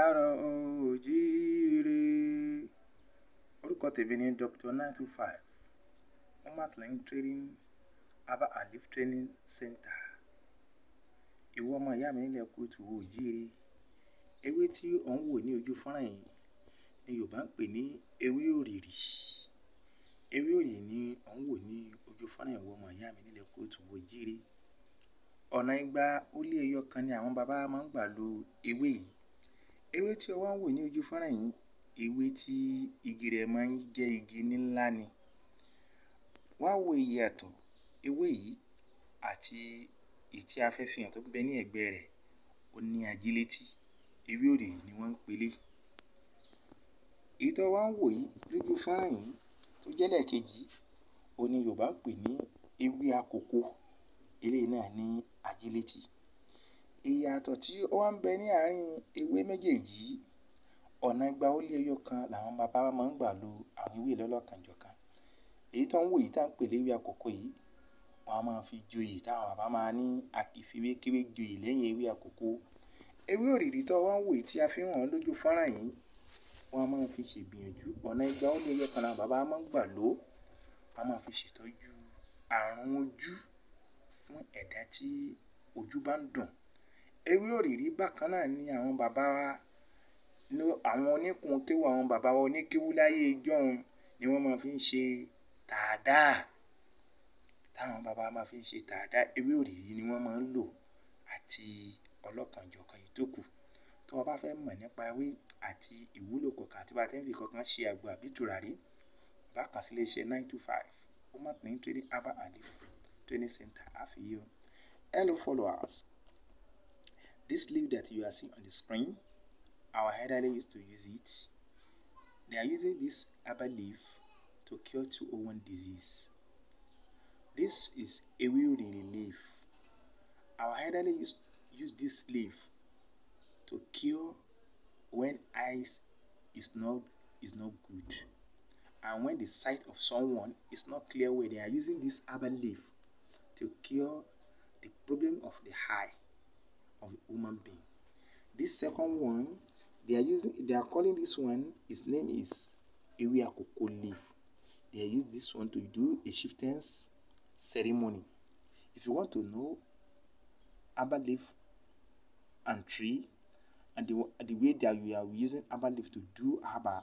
káàárọ̀ oòjíire orúkọ tèmi ni Dr. nine two five homatline training herbal and leaf training center ìwọ ọmọ ìyá mi nílẹ̀ kóòtù oòjíire ewé tí ò ń wò ní ojú fọ́nrán yìí ni Yorùbá ń pè ní ewé òrìrì ewé òrìrì ni ò ń wò ní ojú fọ́nrán ìwọ ọmọ ìyá mi nílẹ̀ kóòtù oòjíire ọ̀nà igba ó lé ẹyọ kan ni àwọn bàbá máa ń gbà lo ewé yìí ewé tí o wá ń wò ní ojú fọ́nrán yìí ewé tí igi rẹ̀ máa ń jẹ́ igi ńlá ni wá wo ìyàtọ̀ ewé yìí àti ìtí a fẹ́ fi hàn tó ń bẹ ní ẹ̀gbẹ́ rẹ̀ ó ní ajílétí ewé òrìrì ni wọ́n ń pelé èyí tó wá ń wò yìí lójú fọ́nrán yìí tó jẹ́ lẹ́ẹ̀kejì òun ni Yorùbá ń pè ní ewé akòko eléyìí náà ní ajílétí ìyàtọ̀ tí ó wá ń bẹ ní àárín ewé méjèèjì yìí ọ̀nà igba ó lé ẹyọ kan làwọn bàbá wa máa ń gbà lo àwọn ewé lọ́lọ́kanjọ̀kan èyí tó ń wò yìí tá à ń pè léwé àkókò yìí wọ́n á máa fi joyè táwọn bàbá máa ní àkìfiwékéwé joyè lẹ́yìn ewé àkókò ewé òrìrì tó wá ń wò yìí tí a fi hàn lójú fọ́nrán yìí wọ́n á máa fi ṣègbìyànjú ọ̀nà igba ó lé ẹyọ kan làwọn bàbá máa ń gbà lò wọ́n á máa fi ṣètọ́jú àrùn ojú fún ẹ̀dá tí ojú bá ń dùn ewé òrìrì bákan náà ni àwọn bàbá wa àwọn oníkun kéwú àwọn bàbá wa oníkéwú láyé ijọ́un ni wọ́n máa fi ń ṣe tààdáà táwọn bàbá máa fi ń ṣe tààdáà ewé òrìrì ni wọ́n máa ń lò àti ọlọ́kanjọ̀kan yìí tó kù tó o bá fẹ́ mọ̀ nípa ewé àti ìwúlò kọ̀ọ̀kan àti bá a ti ń fi kọ̀ọ̀kan ṣe àgbo àbí tùràrí bá kàn sí iléeṣẹ́ nine two five homatline trading herbal and leaf training center àfihàn hello followers this leaf that you are seeing on the screen our elderly used to use it they are using this herbal leaf to cure two oh one disease this is ewe oriri leaf our elderly used use this leaf to cure when eyes is not is not good and when the sight of someone is not clear well they are using this herbal leaf to cure the problem of the eye of a human being this second one they are using they are calling this one his name is ewe akoko leaf they use this one to do a chieftain's ceremony if you want to know herbal leaf and tree and the, the way that we are using herbal leaf to do herbal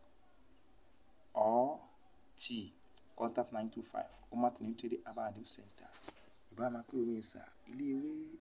or tea contact nine two five homatline trading herbal and leaf center ìbá máa pé omi ìsà ilé ewé